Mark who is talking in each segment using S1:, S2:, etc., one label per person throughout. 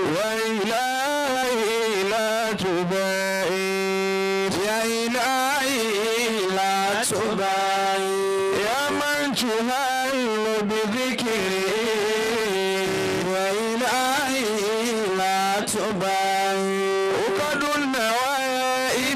S1: وإلهي لا تبعد
S2: يا إلهي لا تبعد
S1: يا من تهل بذكره
S2: وإلهي لا تبعد
S1: وقد النوائب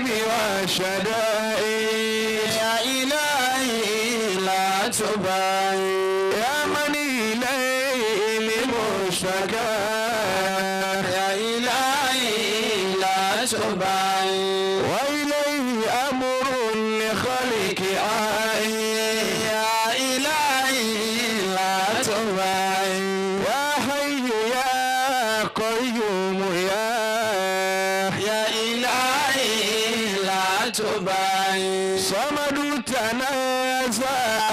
S1: والشدائد
S2: يا إلهي لا تبعد
S1: يا من إليه المشتكى
S2: يا إلهي لا تبعد
S1: وإليه أمر لخلق عين
S2: يا إلهي لا تبعد
S1: يا حي يا قيوم يا
S2: يا إلهي لا تبعد
S1: صمد تنازع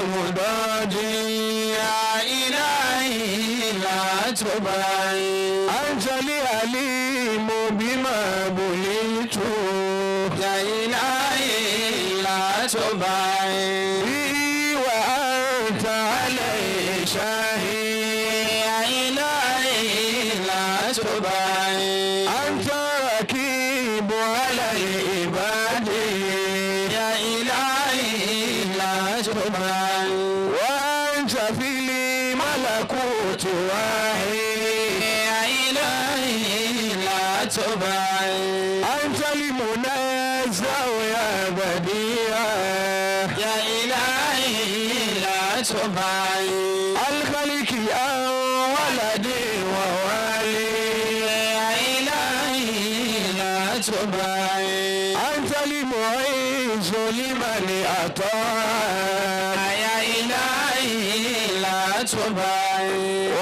S1: مضاجي
S2: يا إلهي لا تبعد
S1: أنت العليم بما بليت
S2: يا إلهي لا تبعد
S1: به وأنت عليه شاهد
S2: يا إلهي لا تبعد
S1: أنت ركيب على العباد
S2: يا إلهي لا تبعد
S1: وأنت في الملكوت واحد
S2: يا إلهي لا تبعد
S1: أنت المنازع يا بديع
S2: يا إلهي لا تبعد
S1: الخلق عن ولد ووالي
S2: يا إلهي لا تبعد
S1: أنت المعز لمن أطاع
S2: يا إلهي لا تبعد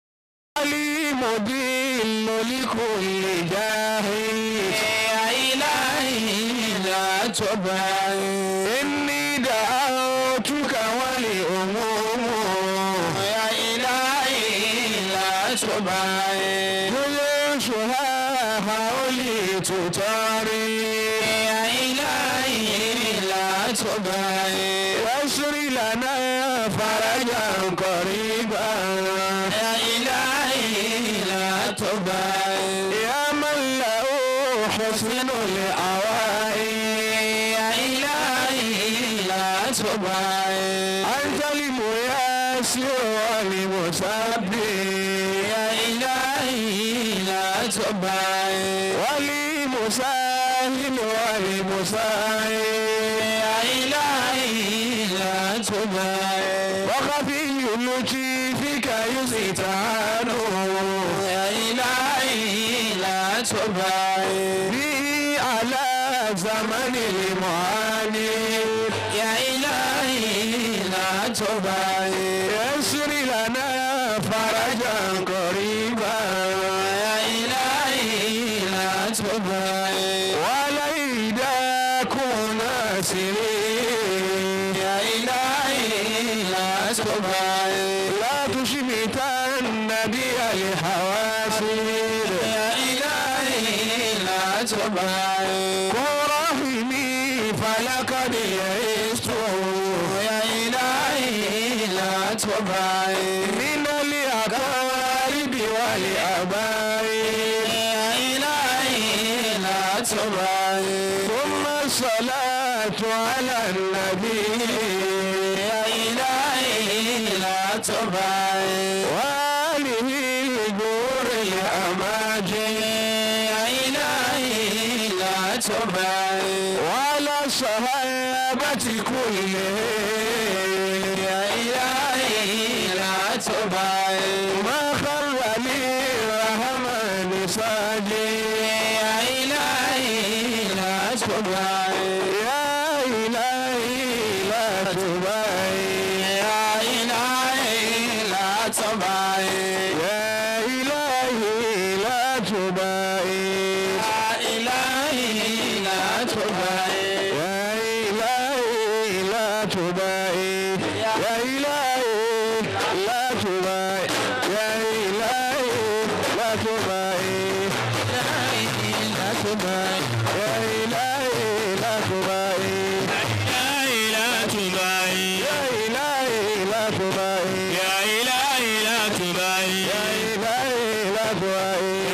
S1: المضل لكل جاهل
S2: يا إلهي لا تبعد
S1: إني دعوتك ولأموم
S2: يا إلهي لا تبعد
S1: جيوشها حولي تطاري
S2: يا إلهي لا تبعد
S1: يسر لنا فرجا قريبا
S2: يا إلهي لا تبعد
S1: يا من له حسن الأوائل
S2: يا إلهي لا تبعد
S1: أنت الميسر والمسبح
S2: يا إلهي لا تبعد
S1: والمساهل والمساعد
S2: يا إلهي لا تبعد
S1: وخفي لطيفك يستعان
S2: يا إلهي لا تبعد
S1: به على زمن المعاني
S2: يا إلهي لا تبعد
S1: يسر لنا فرجا قريبا
S2: يا إلهي لا تبعد
S1: وليدا كنا سرين
S2: يا إلهي لا تبعد
S1: لا تشمتن بي الحواسر
S2: يا إلهي لا تبعد
S1: ورحمي فلقد يئست
S2: يا إلهي لا تبعد
S1: من الأقارب والأبائل
S2: يا إلهي لا تبعد
S1: ثم الصلاة على النبي
S2: يا إلهي لا تبعد
S1: وآله الجور الأماجد
S2: يا إلهي لا تبعد
S1: وعلى الصحابة كلهم
S2: يا إلهي لا تبعد
S1: ما خر للرحمن ساجد
S2: يا إلهي لا تبعد
S1: يا إلهي لا تبعد
S2: يا إلهي لا تبعد
S1: يا إلهي لا تبعد
S2: يا إلهي لا تبعد
S1: يا إلهي لا تبعد يا إلهي لا تبعد يا إلهي لا تبعد
S2: لا تبعد
S1: يا إلهي لا تبعد
S2: إلهي لا تبعد
S1: يا إلهي لا تبعد
S2: يا إلهي لا تبعد
S1: يا إلهي لا تبعد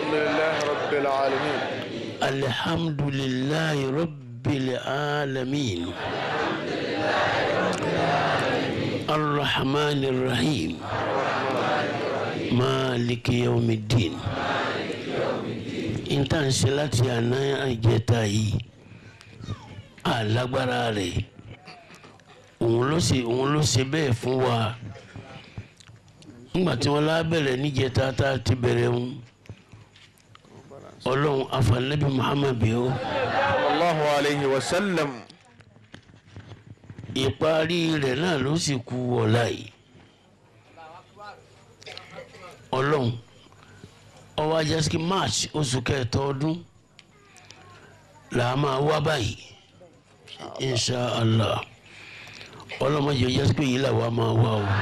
S1: alhamdulillahi rabbil alamin
S2: alhamdulillahi rabbil alamin الرحمن الرحيم مالك يوم الدين n tá n ṣe láti àná àjẹta yìí alágbára rẹ̀ òun ló ṣe òun ló ṣe bẹ́ẹ̀ fún wa nígbà tí wọ́n lábẹ̀rẹ̀ níjẹta tá a ti bẹ̀rẹ̀ ń ọlọ́run afanabi muhammad bí ó
S1: allahu alayhi wa sallam
S2: ìparí rẹ̀ náà ló sì kú ọ̀la yìí ọlọ́run ọwọ́ ajásíkí march oṣù kẹta ọdún là á máa wá báyìí insha allah ọlọ́mọdé ajásíkí yìí là wá máa wá o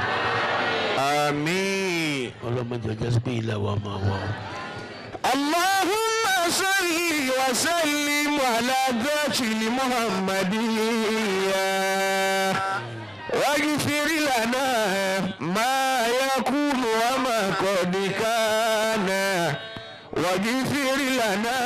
S1: àmín
S2: ọlọ́mọdé ajásíkí yìí là wá máa wá o.
S1: اللهم صل وسلم على ذات المحمدية واغفر لنا ما يكون وما قد كان واغفر لنا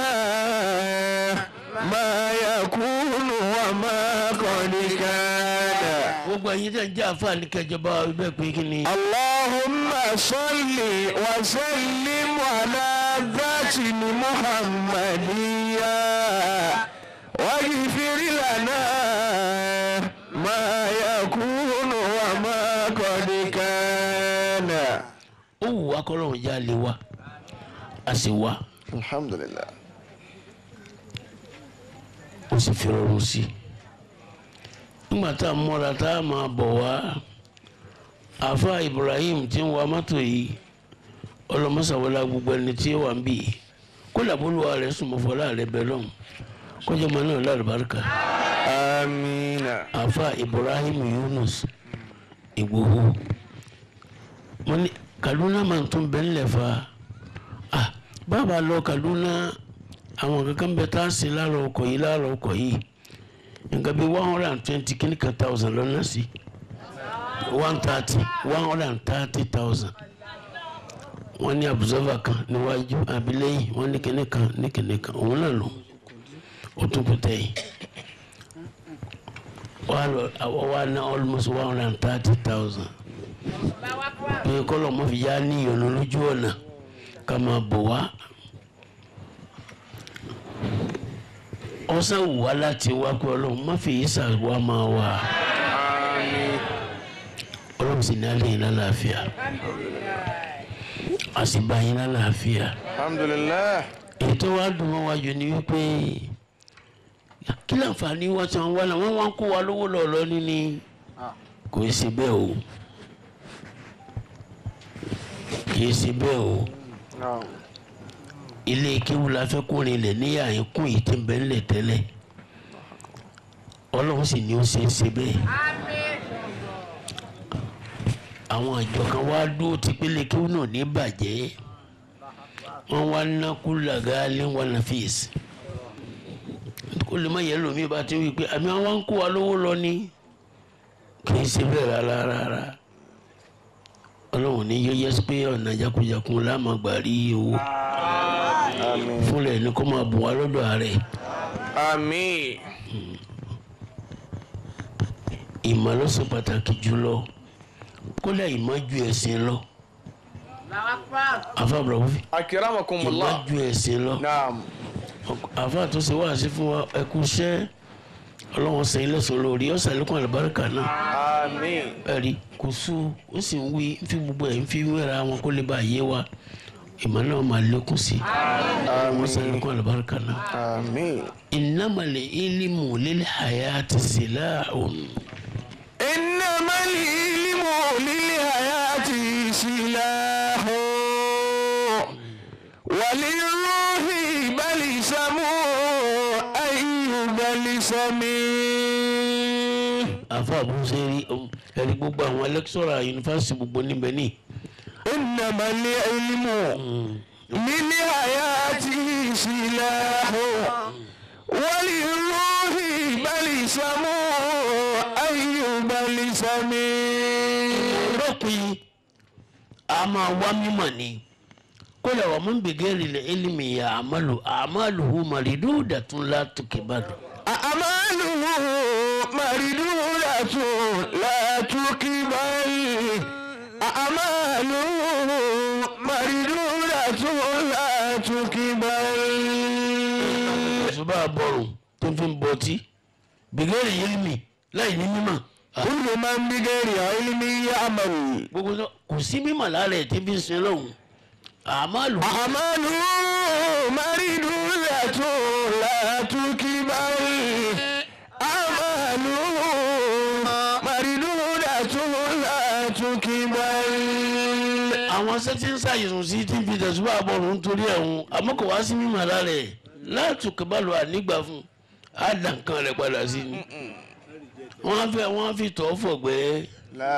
S1: ما يكون وما قد كان
S2: gbogbo ẹ̀yin tẹ́ ń jẹ́ àǹfààní kẹjọba ibẹ̀ pé kí ni.
S1: اللهم صل وسلم على ذات محمدية واغفر لنا ما يكون وما قد كان
S2: ó wù wá kọ́lọ́run já lé wa a sì wá
S1: الحمد لله
S2: ó sì fi rọrùn sí i nígbà tá a mọ́ra tá a máa bọ̀ wá àfa Ibrahim tí ń wa mọ́tò yìí ọlọ́mọsàwọlá gbogbo ẹni tí ó wà ń bì í kó làbólúwa rẹ̀ sùnmọ́fọ́lá rẹ̀ bẹ̀ lọ́hùn kọjọ́ mọ́ náà lálùbáríkà
S1: آمين
S2: àfa Ibrahim Yunus Ìgbòho mo ní Kaduna máa tún bẹ́ẹ̀ ńlẹ̀ fa ah bàbá lọ Kaduna àwọn kankan bẹ tá a sin láàrọ̀ ọkọ̀ yìí láàrọ̀ ọkọ̀ yìí nǹkan bíi one hundred and twenty kìíní kan thousand lọ́nà sí one thirty one hundred and thirty thousand wọ́n ní observer kan níwájú abilẹ́yìn wọ́n ní kìíní kan ní kìíní kan òun náà lò ó tún kú tẹ̀yìn wọ́n lọ àwọn wa ná almost one hundred and thirty thousand pé kọ́lọ̀ mọ́ fi yá ní ìyọ̀nà lójú ọ̀nà ká máa bọ̀ wá ọsàn wù wá láti wá pé ọlọ́run má fi yí sàwá máa wà
S1: آمين
S2: ọlọ́run sì ní alẹ́ yìí lálàáfíà a sì bá yín lálàáfíà
S1: الحمد لله
S2: ètò wa dùn mọ́ wájú ni wípé kí láǹfààní wọ́n ti wá náà wọ́n wá ń kó wa lówó lọ́ọ̀lọ́ níní kò í ṣe bẹ́ẹ̀ o kì í ṣe bẹ́ẹ̀ o
S1: نعم
S2: ilé kéwù la fẹ́ kó rinlẹ̀ ní àyínkùn yìí tí ń bẹ ńlẹ̀ tẹ́lẹ̀ ọlọ́run sì ní ó ṣe é ṣe bẹ́ẹ̀. àwọn àjọ kan wá dúró tí pélé kéwù náà ní bàjẹ́ wọ́n wá ná kúlàgá léwọ́n na fèsì kó lè má yẹ lómi bá ti wí pé àmì àwọn ń kó wa lówó lọ ní kì í ṣe bẹ́ẹ̀ rárá rárá ọlọ́run ní yóò yẹ sí pé ọ̀nà jakunjakun láàmú gbà rí owó
S1: آمين
S2: fúnlẹ̀ ní kó máa bùn wá lọ́dọ̀ ààrẹ
S1: آمين
S2: ìmọ̀ ló ṣe pàtàkì jùlọ kódà ìmọ̀ ju ẹ̀sìn lọ àfa àbúrò fi
S1: أكرمكم
S2: ìmọ̀
S1: الله
S2: ju ẹ̀sìn lọ
S1: نعم
S2: àfa tó ṣe wá sí fún wa ẹkú iṣẹ́ ọlọ́wọ́n sẹ́yìn lẹ́sọ̀ lórí ọ̀sẹ̀ àlékún àlùbáríkà náà
S1: آمين
S2: ẹ̀rí kò sú ó sì ń wí ń fi gbogbo ẹ̀ ń fi wéra wọn kó lè bá yé wa ìmọ̀ náà máa lékún sí ọlọ́wọ́n sẹ́yìn àlékún àlùbáríkà náà.
S1: آمين
S2: إنما العلم للحياة سلاح
S1: إنما العلم للحياة سلاح وللروح بلسم أي بلسم
S2: àfa àbúṣe ẹ̀rí gbogbo àwọn lẹ́kítọ́rà yunifásitì gbogbo níbẹ̀ ní.
S1: إنما العلم للحياة سلاح وللروح بلسم أي بلسم
S2: rọ́pin a máa wá mímọ̀ ni kódà wà mún bìgẹ́rì lè ilmi ya àmàlù àmàlùhù màrídù dàtún látùkìbàdù.
S1: أعماله مردودة لا تقبل أعماله مردودة لا تقبل
S2: ṣùgbọ́n àbọ̀rùn tó fi ń bọtí bìgẹ́rì ilmi láì ní mímọ̀.
S1: كل من بغير علم يعمل
S2: gbogbo sọ kò sí mímọ̀ lára ẹ̀ tí fi ń sin lọ́hùn àmàlù
S1: أعماله مردودة لا تقبل أعماله مردودة لا تقبل
S2: àwọn sẹ́tí ń ṣàyẹ̀sùn sí tí fi tẹ̀síwá àbọ̀rùn nítorí ẹ̀hún àmọ́ kò wá sí mímọ̀ lára ẹ̀ láti kẹbàlù ànígbà fún á dà nǹkan rẹ̀ padà sí ni wọ́n á fi wọ́n á fi tọ́ fọ̀gbẹ́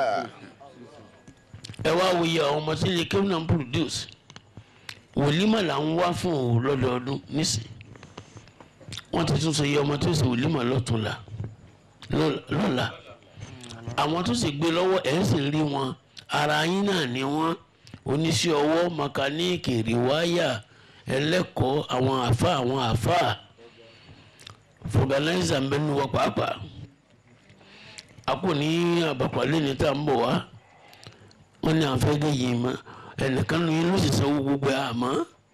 S2: ẹ wá wòye àwọn ọmọ tí ilé kéwìn náà ń produce wòlímọ̀ là ń wá fún òun lọ́dọọdún nísìn wọ́n ti tún sọ iye ọmọ tó ṣe wòlímọ̀ lọ́túnla lọ́la àwọn tó sì gbé lọ́wọ́ ẹ̀ sì rí wọn ara yín náà ni wọ́n oníṣẹ́ ọwọ́ mẹkáníìkì rìwáyà ẹlẹ́kọ̀ọ́ àwọn àfa àwọn àfa fọgànáìsà mbẹ́nu wọ pàápàá a kò ní àbàpàlẹ́ ní tá à ń bọ̀ wá wọ́n ní àfẹ́gẹ́ yìí mọ́ ẹnìkan ní ló sì sanwó gbogbo ẹ̀ àmọ́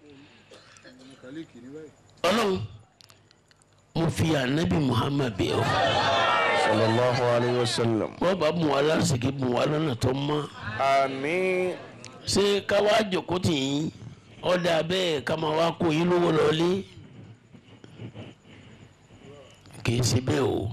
S2: ọlọ́run mo fi ànábì Muhammad bẹ̀ ọ́
S1: sallallahu alayhi wa sallam.
S2: wọ́n bá mú wa lásìkò mú wa lọ́nà tó mọ́
S1: àmín.
S2: ṣé ká wá jòkó tì yín ọ̀dà bẹ́ẹ̀ ká máa wá kó yín lówó lọ́lé kì í ṣe bẹ́ẹ̀ o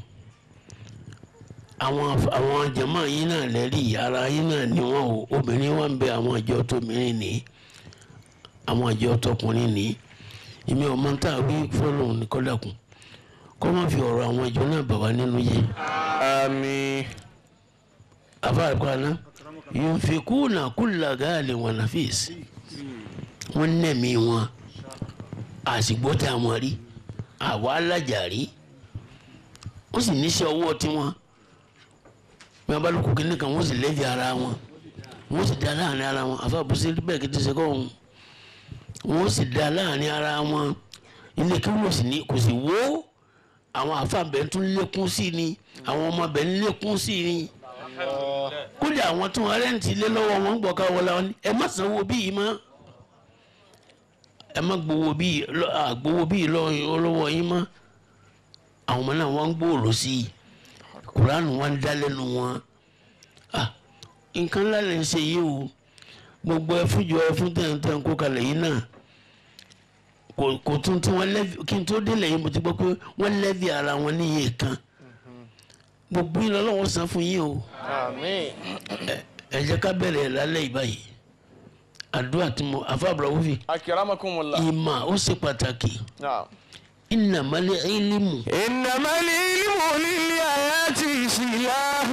S2: àwọn àwọn jàmáà yín náà lẹ́rìí ara yín náà ni wọ́n o obìnrin wa ń bẹ àwọn àjọ tóbìnrin ní àwọn àjọ tọkùnrin ní èmi ò máa ń tà wí fọlọ́hún ní kọ́dàkùn kọ́ máa fi ọ̀rọ̀ àwọn ìjọ náà bà wá nínú yìí
S1: àmín.
S2: afaakwana yunfikuna kulla gaali wa nafis wọn nẹ̀mí wọn àsìgbọ́tà wọn rí àwa alájà rí wọ́n sì níṣẹ́ ọwọ́ tiwọn bí wọ́n bá lóko kínní kan wọ́n sì lẹ́bi ara wọn wọ́n sì dá láàrin ara wọn àfàbùsí bẹ́ẹ̀ kí n ti ṣe kọ́ wọn wọ́n sì dá láàrin ara wọn ilé kí wọ́n sì ní kò sì wó àwọn àfàbẹ̀ tún lékún sí ni àwọn ọmọbẹ̀ ń lékún sí ni kódà àwọn tó wọn rẹ́ǹtì ilé lọ́wọ́ wọn ń gbọ́ ká wọlé wọn ni ẹ má sanwó bíi mọ́ ẹ má gbowó bíi lọ- à, gbowó bíi lọ- lọ́wọ́ yín mọ́ àwọn ọmọ náà wọ́n ń gbòòrò sí i kuranu wọn ń dá lẹ́nu wọn ah nǹkan ńlá lè ń ṣe yìí o gbogbo ẹfúnjọ ẹfún tẹ̀ǹtẹ̀ǹ kó kalẹ̀ yìí náà kò kò tún tí wọ́n lẹ́bi kí n tó délẹ̀ yìí mo ti gbọ́ pé wọ́n lẹ́bi ara wọn ní iye kan gbogbo yìí lọ́wọ́ san fún yín o
S1: àmín.
S2: ẹ- ẹ jẹ́ ká bẹ̀rẹ̀ lálẹ́ yìí báyìí àdúrà tí mo àfàbùrà wúfi
S1: akiramakumullah.
S2: ìmà ó ṣe pàtàkì
S1: naam.
S2: ìnàmọ́lẹ̀ ìlímù
S1: إنما العلم للآيات سلاح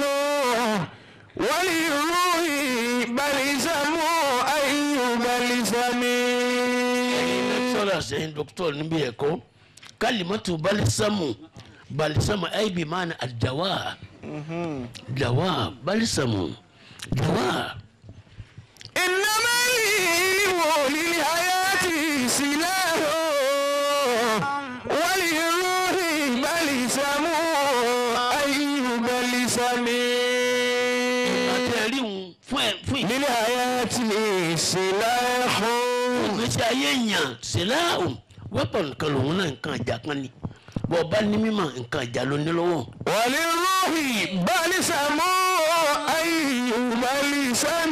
S1: وللروح بلسم أي بلسم
S2: lẹ́kítọ́rà sẹ́yìn dókítọ̀ níbi ẹ̀kọ́ kálímọ́tò balisamu balisamu aibi maana àdáwà dáwà balisamu dáwà
S1: إنما العلم للآيات سلاح وللروح بلسم أي بلسم
S2: àti ẹ̀rí wọn fún ẹ̀ fún ìgbé
S1: للآيات سلاح
S2: ìgbésí ayé yàn síláàhùn wẹ́pọ̀ nǹkan lòun náà nǹkan ìjà kan ni bọ́ ọba ní mímọ̀ nǹkan ìjà ló ní lọ́wọ́
S1: وللروح بلسم أي بلسم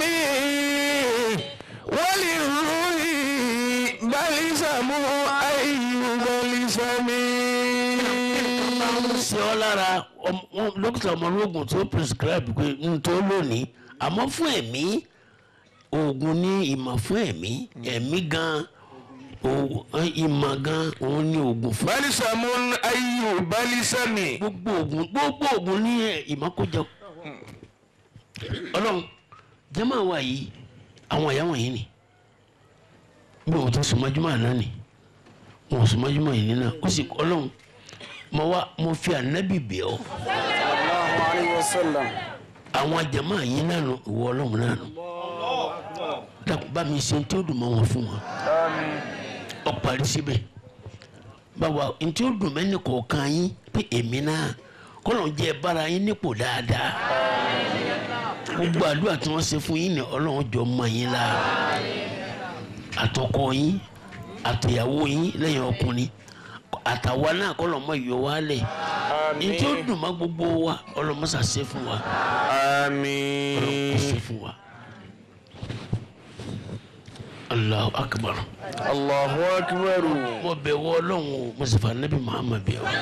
S1: وللروح بلسم أي بلسم
S2: máa ń ṣe ọ́ lára ọm- wọn- dókítà ọmọlógún tó prescribe pé n tó lónìí àmọ́ fún ẹ̀mí oògùn ní ìmọ̀ fún ẹ̀mí ẹ̀mí gan o- ìmọ̀ gan òun ní oògùn fún
S1: بلسم أي بلسم
S2: gbogbo oògùn gbogbo oògùn ní ẹ̀, ìmọ̀ kó jọ ọlọ́run jẹ́mọ̀ wà yìí àwọn ìyá wọ̀nyí ni bí wọ́n tó sùnmọ́júmọ́ àná ni wọ́n sùnmọ́júmọ́ yìí nínú ó sì ọlọ́run mo wá mo fi ànábì bẹ̀ ọ́
S1: الله عليه وسلم
S2: àwọn jama yìí nánu ìwọ ọlọ́run nánu dákun bá mi ṣe tí ó dùn mọ́ wọn fún wọn ọ parí síbẹ̀ báwa ntí ó dùn mẹ́ni kọ̀ọ̀kan yín pé èmi náà kọ́lọ̀ jẹ́ bára yín nípò dáadáa gbogbo àdúrà tí wọ́n ṣe fún yín ni ọlọ́run jọ mọ yín la àtọkọ yín àtìyàwó yín lẹ́yìn ọkùnrin àtàwa náà kọ́lọ̀ mọ ìyọ wa lẹ̀ ntí ó dùn mọ́ gbogbo wa ọlọ́mọṣà ṣe fún wa ọlọ́run kò ṣe fún wa. Allahu akbar
S1: Allahu akbar.
S2: mo bẹ̀ wọ Ọlọ́run o mo sì fa nabi Muhammad bẹ̀ wọ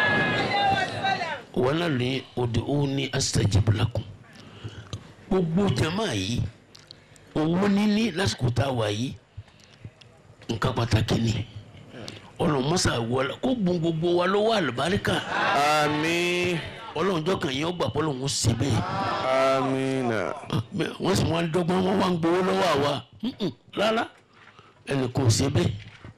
S2: wọn náà lè òde òun ní astajib lakum gbogbo jama yìí owó níní lásìkò tá a wà yìí nǹkan pàtàkì ni Ọlọ́run mọsà wọlé kó gbọn gbogbo wa lọ́wọ́ àlùbáríkà
S1: Àmín.
S2: Ọlọ́run jọkàn yẹn ó gbà pé Ọlọ́run ó ṣe bẹ́ẹ̀
S1: Amina.
S2: wọ́n sì wọ́n dọ́gbọ́n wọ́n wá ń gbowó lọ́wọ́ àwa Mm-mm, rárá ẹnì kò ṣe bẹ́ẹ̀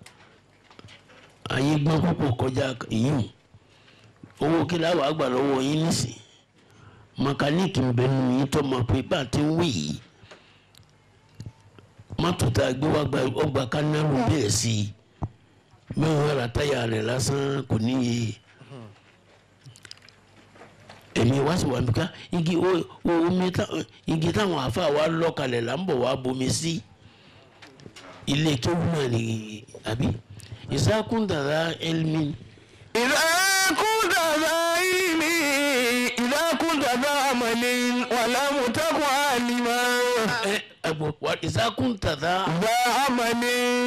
S2: ayé gbọ́n púpọ̀ kọjá ìyún owó kí láwàá àgbà lọ́wọ́ yín nísìn mẹkáníìkì ń bẹ nù yín tó mọ̀ pé bá a ti ń wí yìí mọ́tò tá a gbé wá gba ọgbà kánáàrù bẹ́ẹ̀ sí i mẹ́wàá ra táyà rẹ̀ lásán kò níye èmi wá sí wa nìkan igi o- o- omi tá igi táwọn afa wa lọ́kalẹ̀ là ń bọ̀ wá bomi sí ilé kéwù náà ni àbí ìsákùn dàda elmi
S1: إذا كنت ذا علم إذا كنت ذا عمل ولم تكن عالما
S2: ẹ ẹgbọ wa ìsákùn dàda
S1: ذا عمل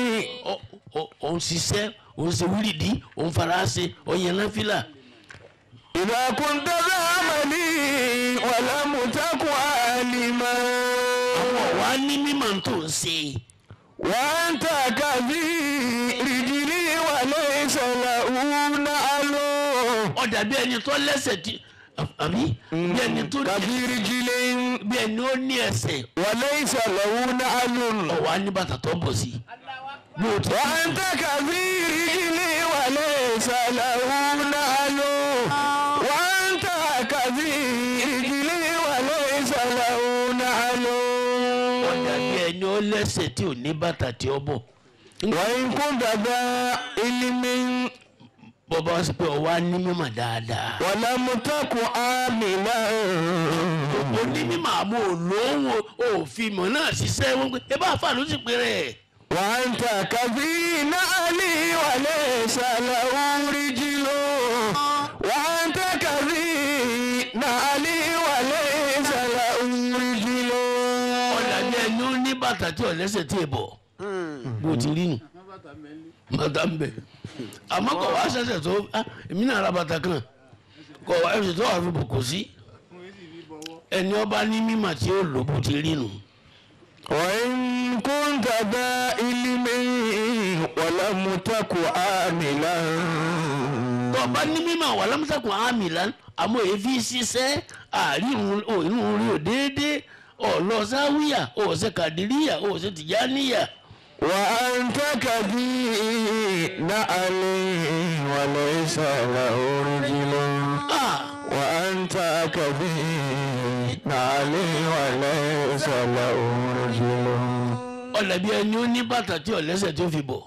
S2: òun ṣiṣẹ́ òun ṣe wíìlìdì òun faraṣe òun yẹn náfìlà
S1: إذا كنت ذا عمل ولم تكن عالما
S2: wa ní mímọ̀ tó ń ṣe
S1: وأنت كثير رجلي وليس له نعل
S2: ọ̀dà bí ẹni tó lẹ́sẹ̀ tí àbí bí ẹni tó ní
S1: كثير رجلي
S2: bí ẹni ó ní ẹsẹ̀
S1: وليس له نعل
S2: ọ̀wá ní bàtà tó ń bọ̀ sí bí o ti
S1: وأنت كثير رجلي وليس له نعل وأنت كثير رجلي وليس له نعل
S2: ọ̀dà bí ẹni ó lẹ́sẹ̀ tí ò ní bàtà tí ó bọ̀
S1: وإن كنت ذا علم
S2: bọ́bá wá sí pé ọwọ́ á ní mímọ̀ dáadáa.
S1: ولم تكن عاملا
S2: onímọ̀ àmọ́ olówó òfin mọ̀ náà ṣiṣẹ́ wọn pé ẹ bá fà ló sì pé rẹ̀.
S1: وأنت كثير نعلي وليس له رجل وأنت كثير نعلي وليس له رجل
S2: ọ̀dà bí ẹni ó ní bàtà tí ọ̀lẹ́sẹ̀ tí ì bọ̀ bó ti rí nù bàtà ń bẹ̀. àmọ́ kọ̀ wá ṣẹ̀ṣẹ̀ tó ah, èmi náà ra bàtà kan kọ̀ wá ẹ̀ṣẹ̀ tó wà fi bò kò sí. ẹni ọba ní mímọ̀ tí ó lò bó ti rí nù.
S1: وإن كنت ذا علم ولم تكن عاملا
S2: tó o bá ní mímọ̀ wà lámùsàkùn àmì lán àmọ́ èéfì ṣiṣẹ́ àárírun òórùn orí ò déédéé ọ̀lọ́ sáwíyà ọ̀sẹ̀ kàdíríyà ọ̀sẹ̀ tìjáníyà.
S1: وأنت كثير نعلي وليس له رجل
S2: Ah,
S1: وأنت كثير نعلي وليس له رجل
S2: ọ̀lẹ́bí ẹni ó ní bàtà tí ọ̀lẹ́sẹ̀ tó fi bọ̀.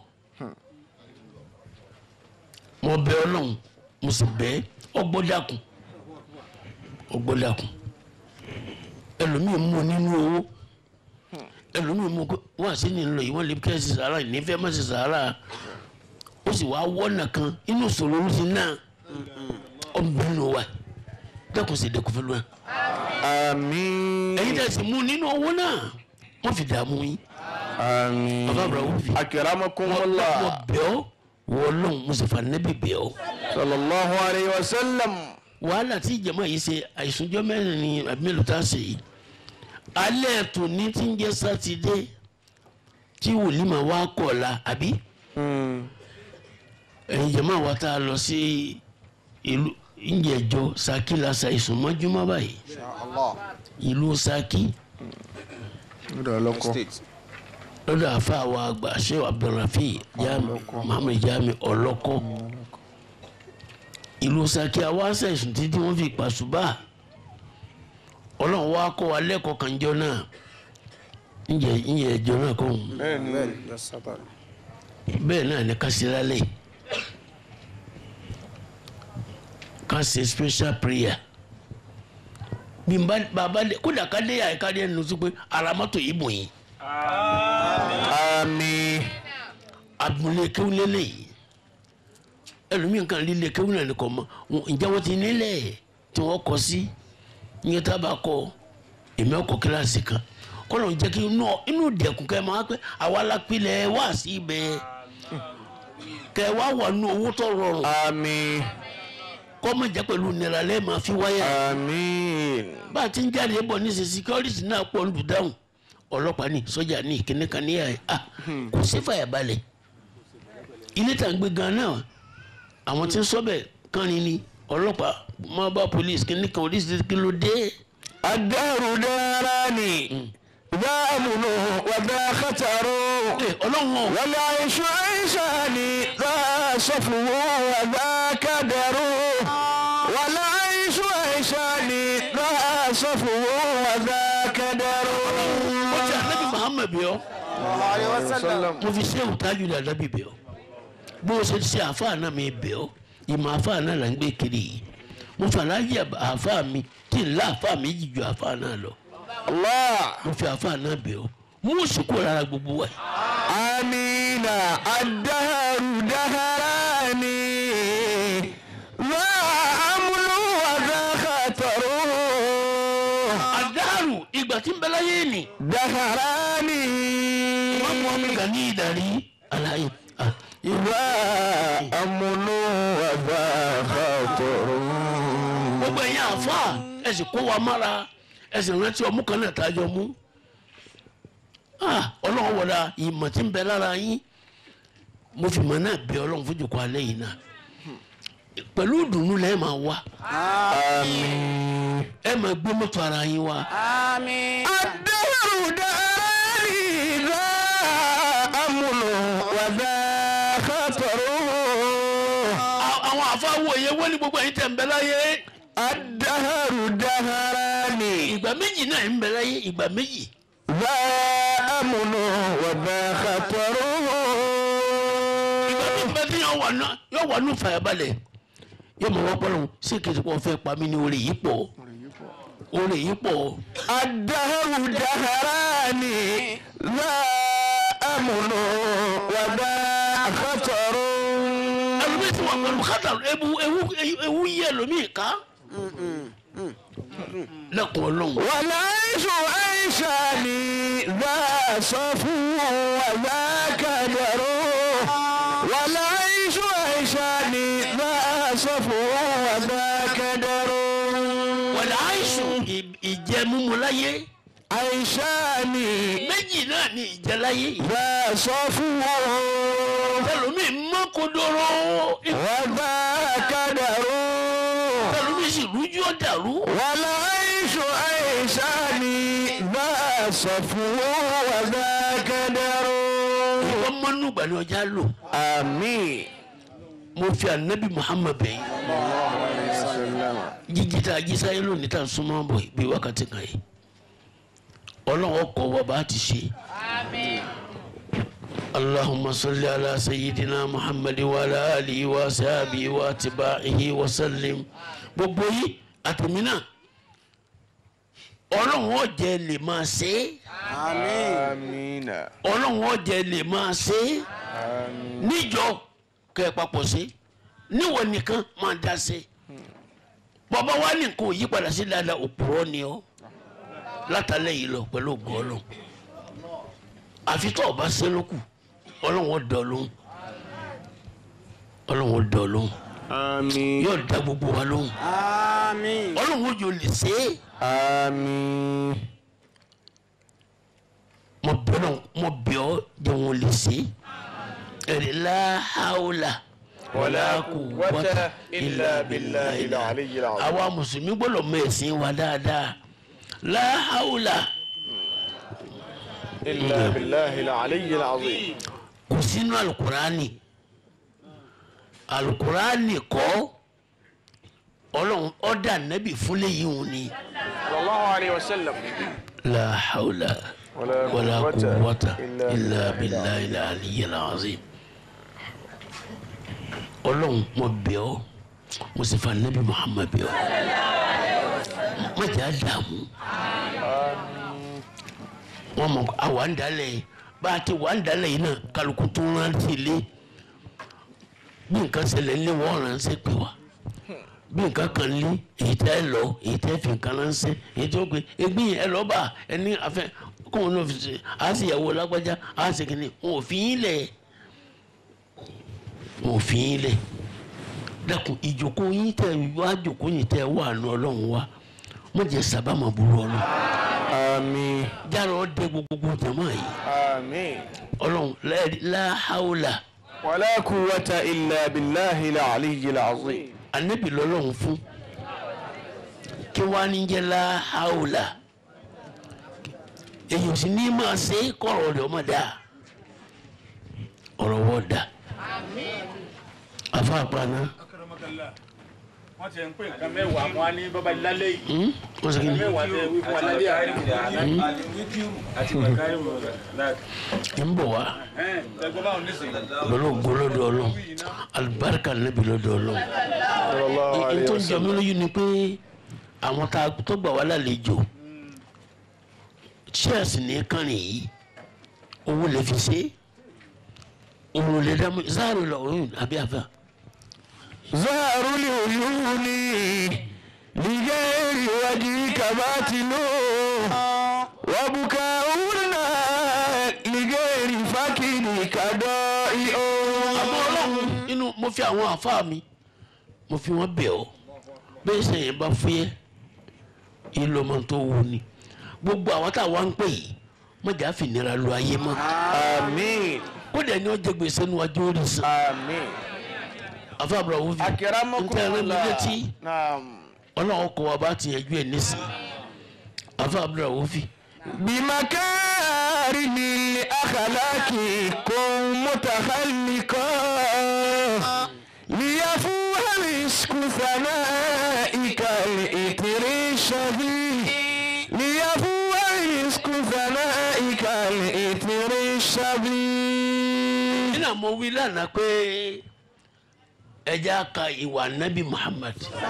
S2: mo bẹ ọlọ́run mo sì bẹ ọgbọ́dàkùn ọgbọ́dàkùn ẹlòmíì mú nínú owó ẹlòmíì mú kó wọn àti ní lọ yìí wọn lè kẹ́ ẹ sì sàárà ìnífẹ́ má sì sàárà ó sì wá wọ́nà kan inú ìṣòro ló ti náà ọ̀nbẹ́nu wa dẹ́kun sì dẹ́kun fún wa
S1: آمين
S2: ẹ̀yin tẹ̀sí mú nínú owó náà wọ́n fi dààmú yín
S1: آمين
S2: bàbá àbúrò wọ́n fi
S1: أكرمكم
S2: wọ́n
S1: الله
S2: bẹ̀ ọ́ wọ́n lọ́hùn mùsùlùmí nẹ́bí bẹ̀ ọ́.
S1: صلى الله عليه وسلم
S2: wàhálà tí ìjàmbá yìí ṣe àìsùnjọ́ mẹ́rin ni àbí mélòó tá a ṣe yìí alẹ́ tòní tí ń jẹ́ sátidé tí wòlímà wá kọ̀ la àbí ẹ̀yin jàmbá wa tá a lọ sí ìlú ìjẹ̀jọ Ṣakí la sa ìsùnmọ́júmọ́ báyìí ìlú Ṣakí lọ́dọ̀ àfa wa àgbà Sheikh Abdulrafi Jami Muhammed Jami ọlọ́kọ́ ìlú Ṣakí àwa ṣẹ̀sùn títí wọ́n fi pàṣùbà ọlọ́run wa kọ́ wa lẹ́kọ̀ọ́ kanjọ́ náà ǹjẹ́ ǹjẹ́ ẹjọ́ náà kọ́ ọ̀hún
S1: bẹ́ẹ̀ni
S2: bẹ́ẹ̀ náà ni ká ṣe lálẹ́ ká ṣe special prayer bí n bá bàbá dé kódà ká dé àyíká dé ẹnu sí pé ara mọ́tò yìí bò yín
S1: àmín
S2: abúlé kéwúlé lẹ́yìn ẹlòmíì kan lílé kéwú náà nìkan mọ ǹjẹ́ wọ́n ti nílẹ̀ tí wọ́n kọ sí ìyẹn tá a bá kọ èmi ọkọ̀ kíláàsì kan kọ́nà jẹ́ kí inú inú dẹ̀kun kẹ́ ẹ máa pẹ́ àwa lápilẹ̀ wá sí ibẹ̀ kẹ́ ẹ wá wà nù owó tó rọrùn
S1: àmín
S2: kọ́ mọ̀ jẹ́ pẹ̀lú nira lẹ́ẹ̀ máa fi wáyà
S1: àmín
S2: bá a ti ń jáde bọ̀ ní sèse security náà pọ̀ ń dùdáhùn ọlọ́pàá ní sọ́jà ní ìkíní kan ní ẹ̀ à kò sí fàyàbalẹ̀ ilé tá à ń gbé gan náà àwọn tí ń sọ́bẹ̀ kan ní ni ọlọ́pàá máa bá police kíní kan oríṣiríṣi kí ló dé.
S1: الدهر داراني ذا أمن وذا خطر
S2: ẹ ọlọ́run ọ̀
S1: والعيش عيشان ذا صفو وذا كدر والعيش عيشان ذا صفو وذا كدر
S2: ó ti ànábì Muhammad bí ọ mo fi ṣé òtájú ní ànábì bí ọ bó o ṣe ṣe àáfàá náà mi bẹ̀ ọ́ ìmọ̀ àáfàá náà là ń gbé kiri yìí mo fà láyé àáfàá mi tí ń lá àáfàá mi jì ju àáfàá náà lọ
S1: الله
S2: mo fi àáfàá náà bẹ̀ ọ́ mú òsìkò rárá gbogbo wa
S1: آمين الدهر دهراني ذا أمن وذا خطر
S2: àdáàrù ìgbà tí ń bẹ láyé nì
S1: دهراني
S2: wọ́n mú ọmọ ìgbà ní ìdarí aláyé ah,
S1: ذا أمن وذا خطر
S2: gbogbo ẹ̀yin àáfàá ẹ sì kó wa mára ẹ sì rántí ọmú kan náà tájọ mú Ah, ọlọ́run wọ̀dà ìmọ̀ tí ń bẹ lára yín mo fi mọ̀ náà bẹ ọlọ́run fún jòkó alẹ́ yìí náà pẹ̀lú ìdùnnú lẹ́ẹ̀ máa wá
S1: آمين
S2: ẹ máa gbé mọ́tò ara yín wá
S1: الدهر دهراني ذا أمن وذا خطر
S2: À- àwọn àfáwọ̀ yẹn wọ́n ní gbogbo ẹ̀yin tẹ̀ ń bẹ láyé
S1: الدهر دهراني
S2: ìgbà méjì náà ń bẹ láyé ìgbà méjì
S1: ذا أمن وذا خطر
S2: ìgbà méjì bẹ́ẹ̀ tí yóò wà nù yóò wà nù fàyàbalẹ̀ yóò mọ̀ wọ́n pọ́nlọ́hún sí kìí kó fẹ́ pa mí ní orí yìí pọ̀ orí yìí pọ̀
S1: الدهر دهراني ذا أمن وذا خطر
S2: ẹlòmíì tí wọ́n pẹ̀lú kátà ewu ewu ewu yí ẹlòmíì ká lẹ́kùn ọlọ́run
S1: والعيش عيشان ذا صفو وذا كدر والعيش عيشان ذا صفو وذا كدر
S2: wọ̀lẹ̀ àìsùn ìjẹ mímu láyé
S1: عيشان
S2: méjì náà ní ìjẹ láyé
S1: ذا صفو
S2: ẹlòmíì mọ́ kodoro
S1: وذا كدر
S2: ẹlòmíì sì rújú ọ̀dàrú
S1: والعيش عيشان ذا صفو وذا كدر
S2: ìwọ́n mọ́nú gbàlẹ́ ọjà lò
S1: آمين
S2: mo fi anabi muhammad bẹ̀yìn jíjí tá a jí sáyé lónìí tá a súnmọ́ bọ̀ bí wákàtí kan yìí ọlọ́run ọkọ̀ wa bá ti ṣe. اللهم صل على سيدنا محمد وعلى آله وصحبه واتباعه وسلم gbogbo yìí àtẹ̀mí náà ọlọ́run ọ̀jẹ̀ lè máa ṣe é
S1: آمين
S2: ọlọ́run ọ̀jẹ̀ lè máa ṣe é níjọ kẹ́ ẹ papọ̀ ṣe níwọ̀ nìkan máa dá ṣe bàbá wa ní nǹkan ò yí padà sí dáadáa òpùrọ́ ni ọ́ látàlẹ́ yìí lọ pẹ̀lú ògùn ọlọ́run àfi tó o bá ṣe lókù ọlọ́run ó dọ̀ lóhùn ọlọ́run ó dọ̀ lóhùn
S1: آمين
S2: yóò dá gbogbo wa lóhùn ọlọ́run ó jò lè ṣe é
S1: آمين
S2: mo bẹ̀ ọ́ mo bẹ̀ ọ́ jẹ́ wọn lè ṣe é ẹ̀rí láhàólà wàlá quwwata illa billahi
S1: العلي العظيم
S2: àwa mùsùlùmí gbọ́dọ̀ mọ ẹ̀sìn wa dáadáa láhàólà
S1: إلا بالله العلي العظيم
S2: kò sínú alukurani alukurani kọ́ ọlọ́run ọ̀dà nẹ́bì fúnlẹ̀ yìí wọn ni
S1: صلى الله عليه وسلم
S2: láhàólà
S1: ولا
S2: ولا
S1: قوة
S2: قوة
S1: إلا
S2: إلا
S1: بالله
S2: بالله العلي العظيم ọlọ́run mo bẹ̀ ọ́ mo sì fa nabi muhammad bẹ̀ ọ́ má jẹ́ àdààmú wọn mọ àwa ń dalẹ̀ bá a ti wà ń dalẹ̀ yìí náà kálukú tó ń rántí ilé bí nǹkan ṣẹlẹ̀ ńlẹ̀ wọ́n ránṣẹ́ pé wá bí nǹkan kan lé èyí tẹ́ ẹ lọ èyí tẹ́ fi nǹkan ránṣẹ́ èyí tó gbé egbé yẹn ẹ lọ bá ẹni afẹ́ kóun náà fi ṣe á sì yàwó lágbájá á sì kìíní wọn ò fi yín lẹ̀ wọn ò fi yín lẹ̀ dákun ìjókòó yín tẹ wá jókòó yín tẹ wà nù ọlọ́run wa mo jẹ sábàmà burú ọlọ́run
S1: آمين
S2: jára ọdẹ gbogbo jama yìí
S1: آمين
S2: ọlọ́run la- la hawla
S1: ولا قوة إلا بالله العلي العظيم
S2: anabi lọ́lọ́run fún kí wàá ní jẹ́ la hawla èyí ò sì ní máa ṣe kọ̀rọ̀ rẹ̀ ọmọ dáa ọ̀rọ̀ wọ́ da afa àpàna
S3: Akramakallah. wọ́n ti ń pè nǹkan mẹ́wàá wọn á ní bàbá lálẹ́ yìí
S2: wọ́n sọ kí ni
S3: mẹ́wàá tẹ wí fún wa lálẹ́ àná àti màkàrí mọ̀
S2: ń bọ̀ wá
S3: ẹgbẹ́ báwọn nísìnyí.
S2: lọ́lọ́ gbọ́lọ́dọ̀ ọlọ́run alibarika nabi lọ́dọ̀ ọlọ́run.
S1: صلى الله عليه
S2: n tó ń jọ mí
S1: وسلم
S2: lójú ni pé àwọn tá a tó gbà wá lálejò chess ní kànnì yìí owó lè fi ṣe òun lè dá mọ́ záàrò lọ òun àbí àfà.
S1: زهر العيون لغير وجهك باطل وبكاؤنا لغير فكرك ضائع
S2: àmọ́ ọlọ́run inú mo fi àwọn àfáà mi mo fi wọ́n bẹ̀ ọ́ bẹ́ẹ̀ sẹ́yìn bá fúyẹ́ ìlú ọmọ tó wù ni gbogbo àwọn táwa ń pè yìí mọ̀jà fìnira lu ayé mọ́
S1: آمين
S2: kódà ni wọ́n jẹ gbèsè níwájú orí sàn
S1: آمين
S2: àfáà bùrọ̀ wọ́n fi
S1: أكرمكم
S2: ntẹ́ ẹ̀rọ mi
S1: الله
S2: létí
S1: نعم
S2: ọlọ́run kọ́ wa bá ti yanjú ẹ̀ nísìn àfáà bùrọ̀ wọ́n fi
S1: بمكارم الأخلاق كن متخلقا ليفوه مسك ثنائك الإثر الشهي ليفوه مسك ثنائك الإثر الشهي
S2: nínú àmọ́ wí lánàá pé ẹja ka ìwà nábì Muhammad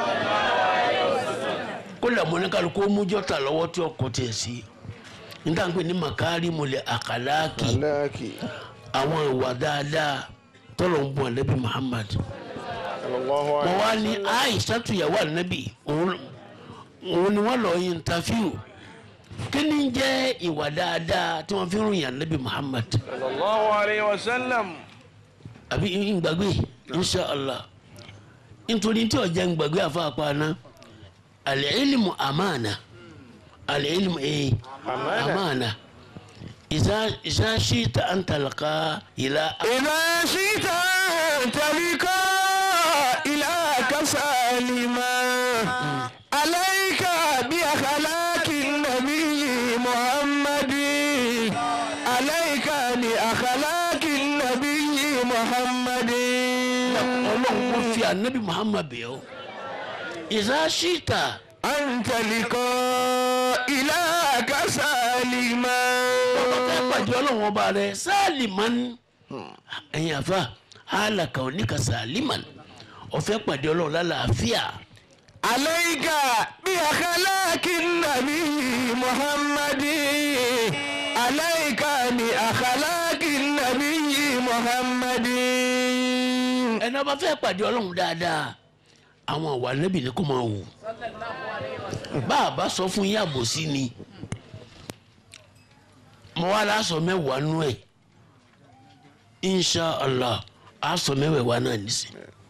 S2: kó lè mọ ní kálukú mú jọ́tà lọ́wọ́ tí ọkọ̀ tiẹ̀ sí níta ń pè ní makari mọ̀lẹ́ àkàlákì
S1: لك
S2: àwọn ìwà dáadáa tọ́lọ̀ ń bọ̀ nábì Muhammad
S1: صلى الله
S2: wọ́n
S1: عليه
S2: wá ní Aisha tuyàwó ànábì òun òun ni wọ́n lọ yin tafiu kí ni ń jẹ́ ìwà dáadáa tí wọ́n fi ń ròyìn ànábì Muhammad.
S1: صلى الله عليه وسلم
S2: àbí ngbàgbé inshàlá nítorí tí ọjà ngbàgbé àfààpàna al-ilmu amana al-ilmu ee
S1: Amana.
S2: amana ìsá ìsá ṣíta an talqa ìlà
S1: إذا شئت أن تلقى إلهك سالما عليك بأخلاق النبي محمد عليك بأخلاق النبي محمد
S2: ọlọ́run kò fi anabi muhammad bẹ̀ ọ́ ìsá ṣíta
S1: أن تلقى إلهك سالما
S2: ọ̀pẹ́ pàdé ọlọ́run ọba rẹ̀ sálìmán ẹ̀yin àfa hálàkà oníkà sálìmán ọ̀fẹ́ pàdé ọlọ́run lálàáfíà.
S1: عليك بأخلاق النبي محمد عليك بأخلاق النبي محمد
S2: ẹni ọba fẹ́ pàdé ọlọ́run dáadáa àwọn àwa nẹ́bì ni kò máa wù bá a bá sọ fún yín àbòsí ni mo wá láṣọ mẹ́wàá nú ẹ̀ insha allah aṣọ mẹ́wàá náà nísìn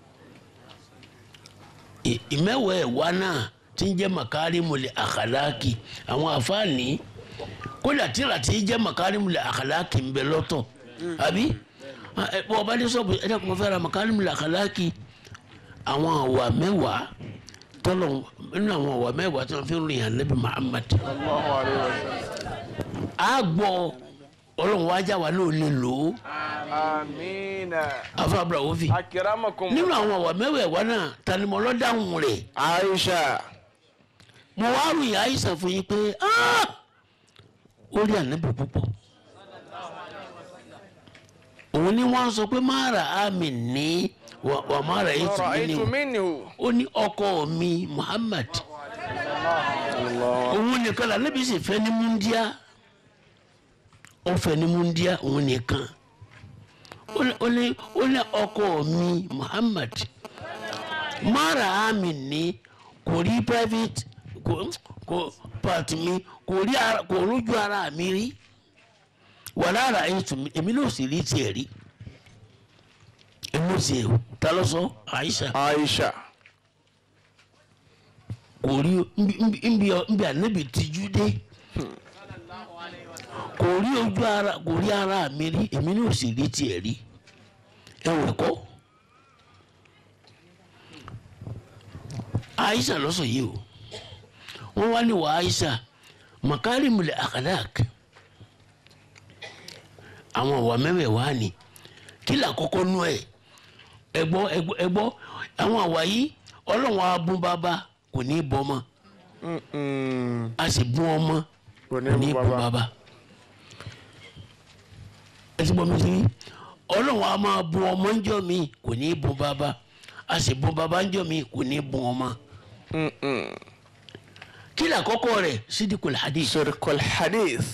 S2: ì- ìmẹ́wàá ẹ̀wá náà tí ń jẹ́ makarimule akhalaki àwọn àfáàní kódà tíra tí ń jẹ́ makarimule akhalaki ń bẹ lọ́tọ̀ àbí ẹ bọ́ ọba dé sọ́ọ̀bù ẹ̀dá kò fẹ́ ra makarimule akhalaki àwọn àwà mẹ́wàá tọ́lọ̀ nínú àwọn àwà mẹ́wàá tí wọ́n fi ń rìn ànábì Muhammad
S1: الله عليه وسلم
S2: á gbọ́ ọlọ́run wájà wà náà lè lò ó
S1: آمين
S2: afa abrahamu fi
S1: أكرمكم
S2: nínú àwọn àwà mẹ́wàá náà tanimọ̀lọ́ dáhùn rẹ̀
S1: عائشة
S2: mo wá ròyìn àìsàn fún yín pé "Ah! ó rí ànábì púpọ̀ òun ni wọ́n sọ pé má ra àmì ní wà wà má ra ètò
S1: ọ̀rọ̀
S2: mi ni
S1: ètò
S2: o
S1: mi ni o.
S2: ó ní ọkọ mi Muhammad òun nìkan la níbi sì fẹ́ ní múndíá ó fẹ́ ní múndíá òun nìkan ó ní- ó ní ó ní ọkọ mi Muhammad mara ami ní kò rí private kò kò part mi kò rí ara kò rójú ara mi rí wà lára ètò mi èmi náà sì rí tiẹ̀ rí èmi ò sì ta ló sọ Aisha
S1: Aisha.
S2: kò rí nbi nbi nbi anabi tijú dé kò rí ojú ara kò rí ara mi rí èmi ní òsì rí tiẹ̀ rí ẹ̀wọ̀n kọ́ Aisha lọ́sọ̀ yìí o wọ́n wá ní wà Aisha makarimul akhlaq àwọn ọ̀wà mẹ́wẹ̀ẹ̀wá ni kí là kọ́kọ́ nú ẹ̀ ẹ̀gbọ́ ẹ̀gbọ́ ẹ̀gbọ́ àwọn àwà yìí ọlọ́run á bún bàbá kò ní í bọ́ ọmọ
S1: Mm-mm.
S2: a sì bún ọmọ
S1: kò ní
S2: kò ní í
S1: bú
S2: bún
S1: bàbá.
S2: bàbá ẹ ti bọ́ mi sí ọlọ́run á máa bún ọmọ ńjọ́ mi kò ní í bún bàbá a sì bún bàbá ńjọ́ mi kò ní í bún ọmọ
S1: Mm-mm.
S2: kí là kọ́kọ́ rẹ̀ sídìkul hadith
S1: Sirkul hadith.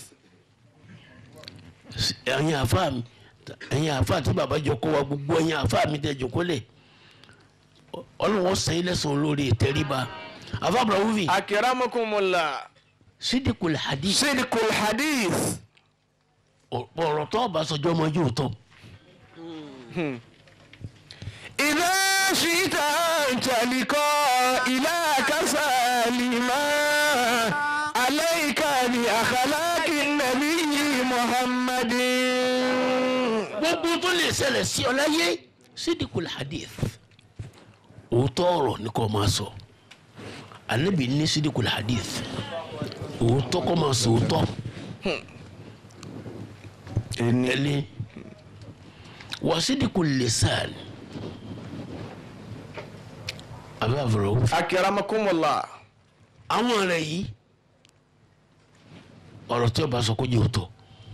S2: ẹ̀yin àfa mi ẹ̀yin àfa tí bàbá jọ kó wa gbogbo ẹ̀yin àfa mi tẹ̀ jọ kó lẹ̀ ọlọ́run sẹ́yìn lẹ́sàn-án olórí ìtẹríba àfa abrahuvi
S1: Akramakumullah.
S2: sídìkul hadith
S1: Sirkul hadith.
S2: ọ̀rọ̀ tó bá sọjọ́ ọmọ yóò tọ́
S1: إذا شئت أن تلقى إلهك سالما عليك بأخلاق النبي محمد
S2: gbogbo tó lè ṣẹlẹ̀ sí ọ láyé sídìkul hadith òótọ́ ọ̀rọ̀ ni kò máa sọ anabi ní sídìkul hadith òótọ́ kò máa sọ òótọ́ ẹni wà sídìkul lisan àbí àbúrò
S1: أكرمكم الله
S2: àwọn rẹ̀ yìí ọ̀rọ̀ tí ọba sọ kó jẹ́ òótọ́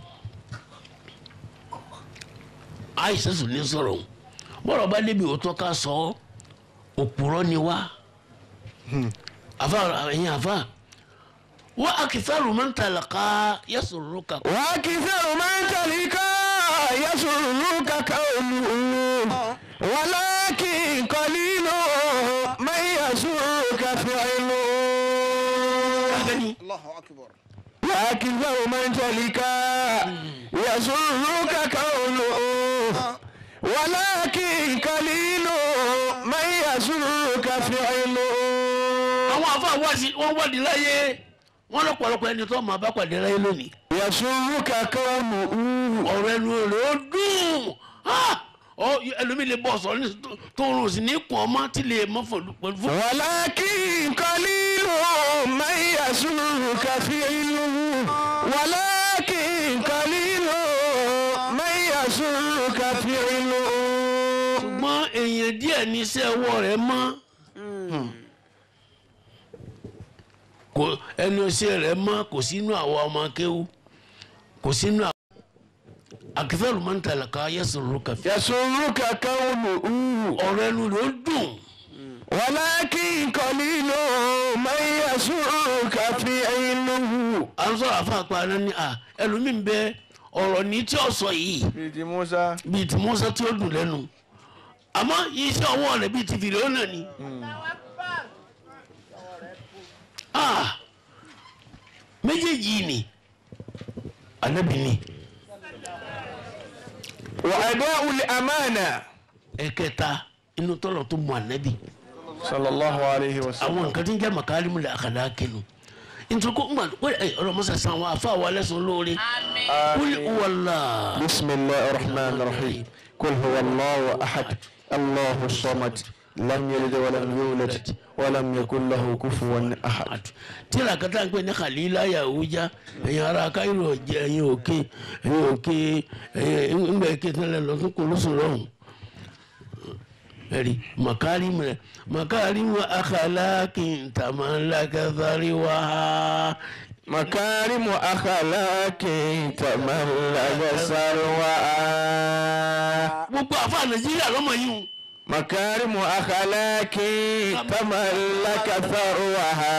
S2: àìsàn sùn ní sọ̀rọ̀ òun bọ́rọ̀ bá débi òótọ́ ká sọ ọ́ òpùrọ́ ni wá àfa ẹ̀yin àfa wọ́n akitharu man talaqa yasurruka
S1: وأكثر من تلقى يسرك قوله ولكن قليل من يسرك فعله
S2: gani
S1: وأكثر من تلقى يسرك قوله ولكن قليل من يسرك فعله
S2: àwọn àfa wọ́n wádìí láyé wọ́n lọ́pọ̀lọpọ̀ ẹni tó máa bá pàdé láyé lónìí
S1: يسرك قوله
S2: ọ̀rọ̀ ẹnu rẹ̀ ó dùn Ah! Ọ, ẹlòmíì lè bọ̀ sọ̀rọ̀ ní tó rùn sí ní kùn ọmọ tí lè mọ́ fún fún
S1: ولكن قليل من يسرك فعله ولكن قليل من يسرك فعله
S2: ṣùgbọ́n èèyàn díẹ̀ ní iṣẹ́ ọwọ́ rẹ̀ mọ́ kò ẹnu iṣẹ́ rẹ̀ mọ́ kò sínú àwọn ọmọ akéwú kò sínú àwọn akẹ́fẹ́rù máa ń tàlẹ̀ ká yẹ́sùrù kàfí
S1: يسرك قوله
S2: ọ̀rọ̀ ẹnu rẹ̀ ó dùn
S1: ولكن قليل من يسرك فعله
S2: à ń sọ̀rọ̀ àfa àpárá ní à ẹlòmíì ń bẹ ọ̀rọ̀ ní tí ó sọ yìí
S1: bíi ti Musa
S2: bíi ti Mùsá tí ó dùn lẹ́nu àmọ́ iṣẹ́ ọwọ́ rẹ̀ bíi ti fìrè ó nà ní. Ah! méjèèjì yìí ni Ànábì ni
S1: وأداء الأمانة
S2: ẹ̀kẹta inú tọ́lọ̀ tó mú Ànábì
S1: صلى الله عليه وسلم
S2: àwọn nǹkan tí ń jẹ́ màkàrímù lè àkàdá kinu nítorí kó ńgbà pé ẹ ọlọmọsà san àwọn afa àwọn alẹ́sùn lóore kúlì wàllá
S1: بسم الله الرحمن الرحيم قل هو الله أحد الله الصمد لم يلد ولم يولد ولم يكن له كفوا أحد
S2: tíra kata ń pè ní khalila yahuja ẹ̀yin ara káyọ̀ jẹ́ ẹ̀yin òkè ẹ̀yin òkè ẹ̀yin ńgbà èké tẹ́lẹ̀ lọ tún kò lóṣù lọ́hùn ẹ̀rí màkàrímù rẹ̀ màkàrímù akhlaqin tamalaka thariwaha
S1: مكارم أخلاق تملك سروها
S2: gbogbo àfa nàìjíríà lọ́mọ yìí o
S1: مكارم أخلاق تملك ثروها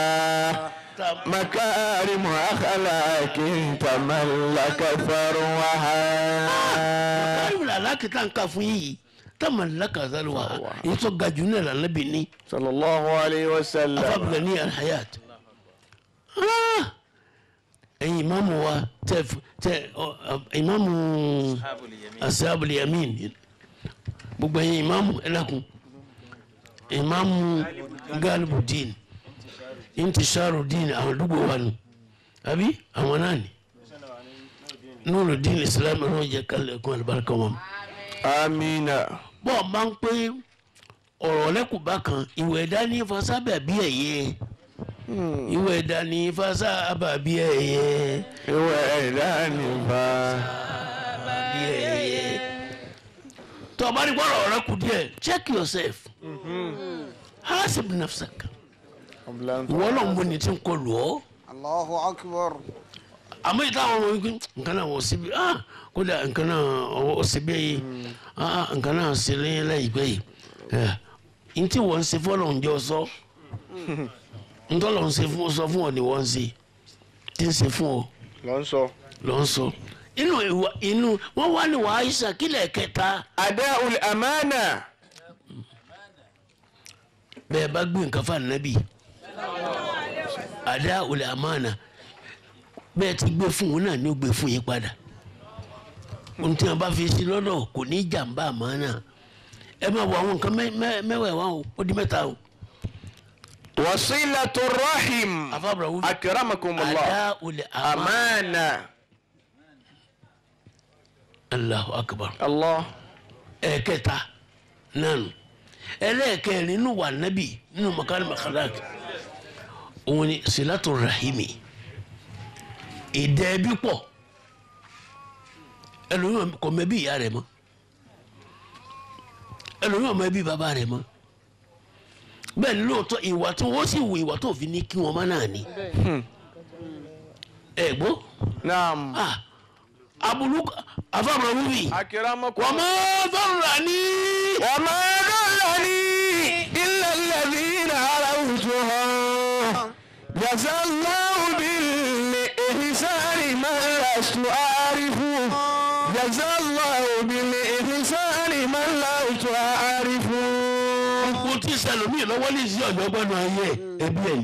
S1: مكارم أخلاق تملك ثروها
S2: káyọ̀ làlá kìtà ń ka fún yìí táwọn alákàtà ló wà èyí tó ga jù náà lànà bí ní
S1: صلى الله عليه وسلم
S2: afábìlẹ̀ ní alhayat Ah! ẹ̀yin ìmáàmù wa tẹ tẹ ọ, ọ, ìmáàmù asábìlì yamin gbogbo ẹ̀yin ìmáàmù ẹlẹ́kùn ìmáàmù galibudin intisharudin àwọn àdúgbò wa nù àbí àwọn náà ni nurudin islam ẹ̀rọ jẹ́ kálẹ̀ kún alibarika wọn
S1: آمين
S2: bọ́ ọ máa ń pé ọ̀rọ̀ lẹ́kùnbá kan ìwé ẹ̀dá ní fasábà bí ẹ̀yẹ ìwé ẹ̀dá ní fasábà bí ẹ̀yẹ
S1: ìwé ẹ̀dá nìbá
S2: bí ẹ̀yẹ. tó o bá ní gbọ́dọ̀ ọ̀rẹ́ kù díẹ̀ check yourself hasib nafsak ìwọ náà ń bọ ní tí ń kọ lù ọ́
S4: Allahu akbar.
S2: àmọ́ ìta àwọn ọmọ wípé nǹkan náà wọ́n síbi ah kódà nǹkan náà wọ́n síbi yìí ah nǹkan náà sí lẹ́yìn láìpẹ́ yìí ẹ̀ n tí wọ́n ń ṣe fọ́lọ̀ ń jọ sọ ntọ́lọ̀ ń ṣe fún sọ fún ọ ni wọ́n ń ṣe tí ń ṣe fún ọ
S1: ló ń sọ.
S2: lọ́ ń sọ inú ìwà inú wọ́n wá ní wàá Aisha kílẹ̀ kẹta
S1: ada'ul amana
S2: bẹ́ẹ̀ bá gbé nǹkan fún ànábì àdá olè àmàna bẹ́ẹ̀ ti gbé fún òun náà ni ó gbé fún yín padà ohun tí wọn bá fi sí lọ́dọ̀ kò ní jàǹbá àmàna ẹ máa wọ àwọn nǹkan mẹ́- mẹ́- mẹ́wẹ̀ẹ̀wá o ó di mẹ́ta o
S1: wasilatu rahim
S2: afábàrà wúlò
S1: akramakumullah
S2: àdá olè àmàna
S1: amana
S2: Allahu akbar
S1: allah
S2: ẹ̀ẹ̀kẹta nánu ẹlẹ́ẹ̀kẹrin nínú wà nábì nínú makari makalak òun ni silatu rahimi ìdẹ́ẹ̀bí pọ̀ ẹlòmíràn kò mẹ́bí ìyá rẹ̀ mọ́ ẹlòmíràn mẹ́bí bàbá rẹ̀ mọ́ bẹ́ẹ̀ ni lóòótọ́ ìwà tó wọ́n sì wù ìwà tó fi ní kí wọ́n má náà ní ẹ̀ gbọ́
S1: naam
S2: ah abulu afáàmù wíwì
S1: akramakum
S2: wọ́n mọ́ fọ́nrán ní.
S1: وما ضرني إلا الذين عرفتها جزى الله بالإحسان ما لست أعرف جزى الله بالإحسان ما لست أعرف
S2: mo ti sẹlómi lọ́wọ́ ní sí ọ̀dọ́ gbọ́dọ̀ ayé ẹbí ẹ̀ ni.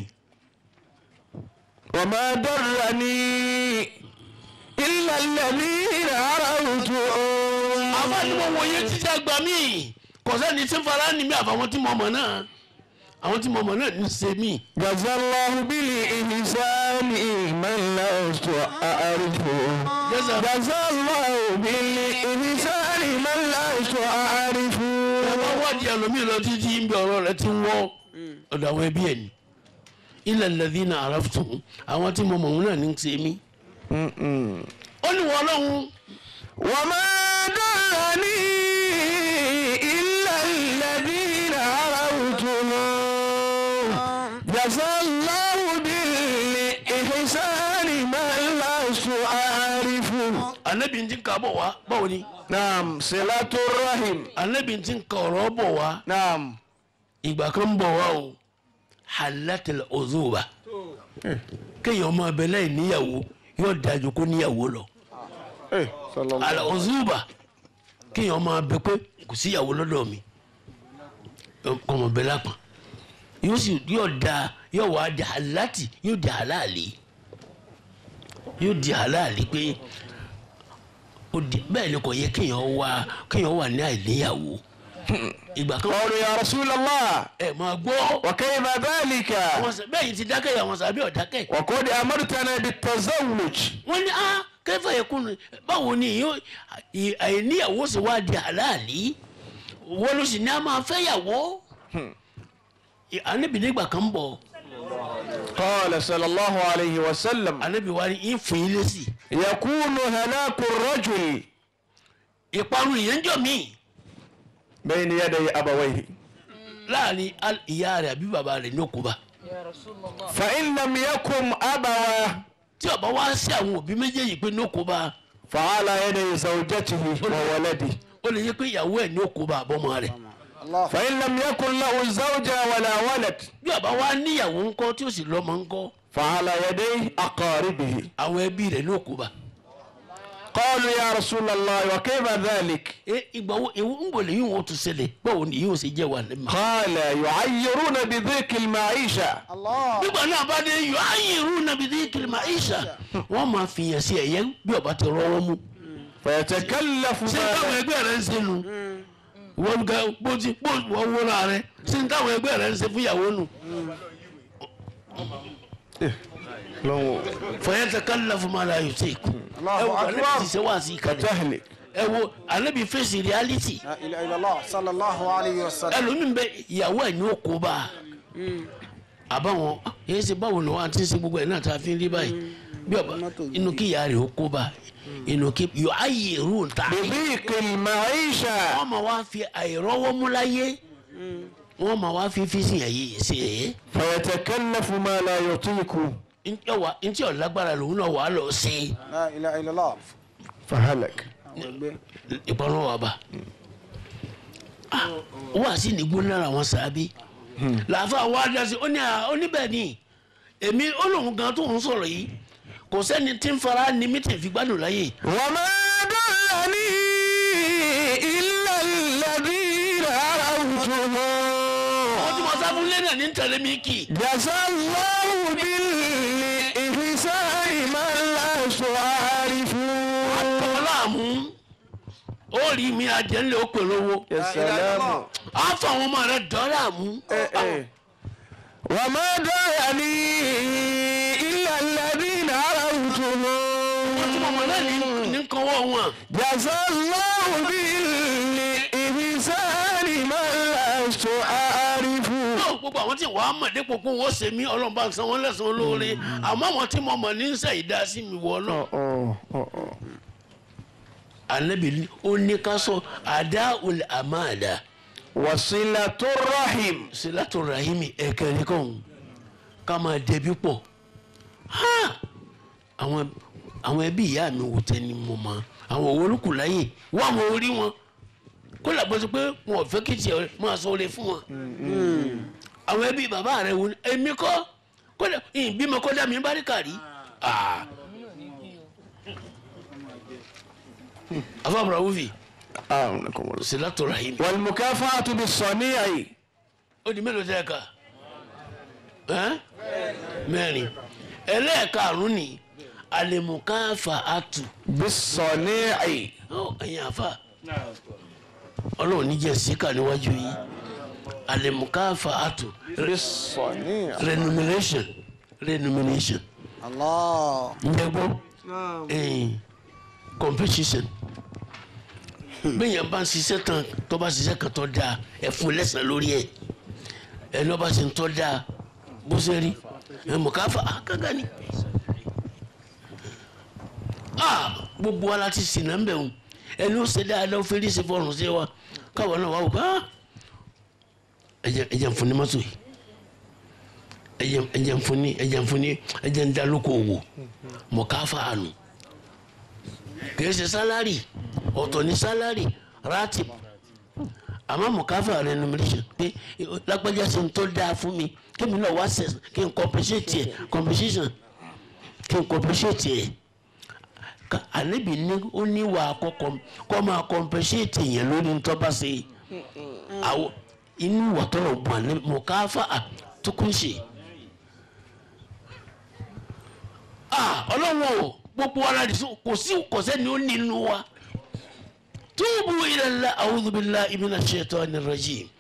S1: وما ضرني إلا الذين عرفتها
S2: àbá ni mo wòye títí àgbà mí kò sẹ́ni tí ń fara ní mi àfàwọn tí mo mọ̀ náà àwọn tí mo mọ̀ náà ní ṣe mí.
S1: جزى الله بالإحسان من لست أعرف
S2: jẹ́sà
S1: جزى الله بالإحسان من لست أعرف
S2: bàbá wádìí ẹlòmíì lọ títí ń bẹ ọ̀rọ̀ rẹ ti ń wọ́ ọ̀dọ̀ àwọn ẹbí ẹ̀ ni. ilẹ̀ lẹ́dí náà àràfùtù àwọn tí mo mọ̀ wọn náà ní ṣe mí. ó ní wọ́n lọ́hùn
S1: وما ضرني إلا الذين عرفتهم جزى الله بالإحسان من لست أعرف
S2: anabi ti ń ka bọ̀ wá báwo ni
S1: نعم صلة الرحم
S2: anabi ti ń ka ọ̀rọ̀ bọ̀ wá
S1: نعم
S2: ìgbà kan ń bọ̀ wá o halatil ozuba kéèyàn máa bẹ láì níyàwó yóò dájú kó níyàwó lọ
S1: إيه صلى الله
S2: ala ozuba kéèyàn máa bẹ pé kò síyàwó lọ́dọ̀ mi kò mọ̀ bẹ lápá yóò sì yóò da yóò wá di halati yóò di halali yóò di halali pé ó di bẹ́ẹ̀ ni kò yẹ kéèyàn wá kéèyàn wà ní àìníyàwó ìgbà kan
S1: قالوا يا رسول الله
S2: ẹ máa gbọ́.
S1: وكيف ذلك
S2: àwọn sà bẹ́ẹ̀ yìí ti dákẹ́ yìí àwọn sàbí ọ̀dákẹ́.
S1: وقد أمرتنا بالتزوج
S2: wọ́n ní ah kẹfà yẹ kúnnù báwo ni yóò àìníyàwó sì wá di àláàlí wọ́n ló sì ní a máa fẹ́yàwó. ànábì nígbà kan bọ̀
S1: قال صلى الله عليه وسلم
S2: ànábì wa ní ìfún yín lésì.
S1: يكون هلاك الرجل
S2: ìparun ìyẹn jọ mí
S1: بين يدي أبويه
S2: láàrin al- ìyá rẹ̀ àbí bàbá rẹ̀ ní òkúba.
S1: فإن لم يكن أبواه
S2: tí ọba wá sí àwọn òbí méjèèjì pé ní òkú bá
S1: فعلى يدي زوجته وولده
S2: ó lè yẹ pé ìyàwó ẹ̀ ní òkú bá àbọ̀mọ rẹ̀
S4: الله
S1: فإن لم يكن له زوجة ولا ولد
S2: bí ọba wá níyàwó ńkọ́ tí ó sì lọ́mọ ńkọ́
S1: فعلى يدي أقاربه
S2: àwọn ẹbí rẹ̀ ní òkú bá.
S1: قالوا يا رسول الله وكيف ذلك
S2: ẹ ìgbà wo ewu ń bọ̀ lẹ́yìn wọn tún ṣẹlẹ̀ báwo ni yóò ṣe jẹ́ wà lẹ́mọ̀.
S1: قال يعيرون بضيق المعيشة
S4: الله
S2: nígbà náà bá dé yọ ayélu nàbí dé kìlìmà ìṣà wọn máa fìyàn sí ẹ̀yẹ bí ọba ti rọwọ́ mú.
S1: فيتكلف
S2: ṣé
S1: ما
S2: táwọn ẹgbẹ́ rẹ̀ ń ṣe nu wọ́n ga bó ti bó wọ́n wọ́ra rẹ̀ ṣé táwọn ẹgbẹ́ rẹ̀ ń ṣe fúyàwó nu.
S1: لو
S2: fọyẹ́tẹ̀ kálílà fún ma la yóò ṣe kú.
S4: Allahu
S2: ẹ wo
S4: Akbar.
S2: alẹ́ ti ṣe wá sí ìkànnì.
S1: تهلك
S2: ẹ wo alẹ́ bí fèsì reality.
S4: لا إله إلا الله صلى الله عليه وسلم
S2: ẹlòmíín bẹ ìyàwó ẹ̀ ní òkú bá a. àbáwọn yẹn ṣe báwo ni wọn àti ṣe gbogbo ẹ̀ náà tá a fi ń rí báyìí bí ọba inú kí ìyá rẹ̀ ó kó bá inú kí yọ ayé rú ń ta.
S1: بضيق المعيشة
S2: wọ́n máa wá fi àìrọ́wọ́ mú láyé wọ́n máa wá fi fi sìn ẹ̀yẹ sí ẹ̀yẹ.
S1: فيتكلف ما لا يطيق
S2: ntí ọ̀wá ntí ọ̀lágbára lòun náà wà á lọ sí
S4: لا إله إلا الله
S1: فهلك
S2: ìpamọ́ wa bá. Ah, wọ́n àti nìgbó lára wọn sàábí. làáfà wá dá sí ó ní à ó ní bẹ́ẹ̀ ni èmi ó lóun gan tó ń sọ̀rọ̀ yìí kò sẹ́ni tí ń fara ní mítìn fi gbádùn láyè.
S1: وما دلني إلا الذين عرفتهم
S2: wọ́n ti mọ sáfún lẹ́nà ní tẹ̀lé mi kì.
S1: جزى الله بالإحسان من لست أعرف
S2: àtọ̀ láàmú ó rí mi àjẹ́lẹ̀ ó pè lówó.
S1: يا سلام
S2: á fọ àwọn ọmọ rẹ̀ dọ́ láàmú.
S1: وما دعني إلا الذين عرفتهم
S2: wọ́n ti mọ ọmọ náà ní ní kọ́wọ́ wọn.
S1: جزى الله بالإحسان من لست أعرف
S2: náà gbogbo àwọn tí wàá mọ̀ dípò pé wọ́n ṣe mí ọlọ́run bá ń san wọ́n lẹ́sàn-án lóore àmọ́ àwọn tí mo mọ̀ ní sẹ́ ìdásí mi wọ náà. anabi ní- ó ní ká sọ àdá olè àmàdà
S1: وصلة الرحم
S2: sílátò rahimi ẹ̀kẹ́rin kan ká máa dẹbi pọ̀ Ha! àwọn àwọn ẹbí ìyá mi wò tẹ́ ni mo mọ̀ àwọn òwò olùkù láyè wọ́n àwọn orí wọn kó làbọ̀ sí pé wọn ò fẹ́ kí tiẹ̀ máa sọ oore fún wọn àwọn ẹbí bàbá rẹ wò ni èmi kọ́ kódà ìbímọ kódà mi bá rí kàrí. afábùrà wúfì sílátò rahimi
S1: والمكافأة بالصنيع
S2: ó di mélòó tẹ́ ẹ kà ẹ́ mẹ́rin ẹlẹ́ẹ̀karùn-ún ni alimukafa atu
S1: بالصنيع
S2: ó ẹ̀yin àfa ọlọ́run níjẹ́ síkà níwájú yìí alimukafa atu
S1: بالصنيع
S2: renumeration renumeration
S4: الله
S2: ǹjẹ́ gbọ́ ẹ̀yìn competition bẹ́ẹ̀ yẹn bá ń ṣiṣẹ́ tán tó bá ṣiṣẹ́ kan tó dáa ẹ̀ fún lẹ́sàn lórí ẹ̀ ẹ̀ ní ọba ṣe ń tọ́ dáa bó ṣe rí ẹ̀ mọ̀ ká fà á gángan ni. Ah, gbogbo wa la ti sìn náà ń bẹ̀ wọ́n ẹni ó ṣe dáadáa ó fẹ́ rí ṣe fọrùn sí wa káwọn náà wà wò ká ẹ̀jẹ̀ ẹ̀jẹ̀ ń fún ní mọ́tò yìí ẹ̀jẹ̀ ẹ̀jẹ̀ ń fún ní ẹ̀jẹ̀ ń fún ní ẹ̀jẹ̀ ń dalóko wò mọ̀ ká fà á nù kìí ṣe sálárì ọ̀tọ̀ ní sálárì rátì àmọ́ mọ̀káfà renumeration pé lágbájá ṣe ń tó dáa fún mi kémi náà wá ṣe kí n compensate ẹ̀ compensation kí n compensate ẹ̀ Ká- ànábì ní ó ní wà àkọ́kọ́ kọ́ máa compensate yẹn lórí ń tọ́ba ṣe àwọn inú wà tọrọ bọ̀ ànábì mọ̀káfà àtúkùnṣe. ah ọlọ́wọ́ o gbogbo ara rẹ̀ sọ kò sí kò sẹ́ni ó nínú wa túbú ila Allah a'udhu billahi minash shaitani rajim